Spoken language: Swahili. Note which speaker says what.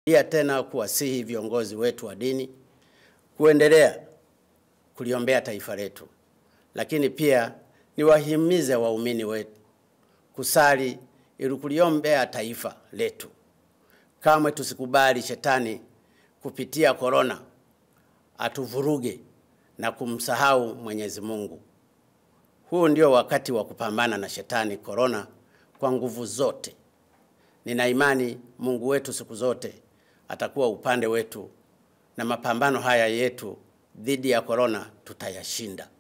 Speaker 1: Pia tena kuwasihi viongozi wetu wa dini kuendelea kuliombea taifa letu, lakini pia niwahimize waumini wetu kusali ili kuliombea taifa letu. Kamwe tusikubali shetani kupitia korona atuvuruge na kumsahau Mwenyezi Mungu. Huu ndio wakati wa kupambana na shetani korona kwa nguvu zote. Nina imani Mungu wetu siku zote atakuwa upande wetu na mapambano haya yetu dhidi ya korona tutayashinda.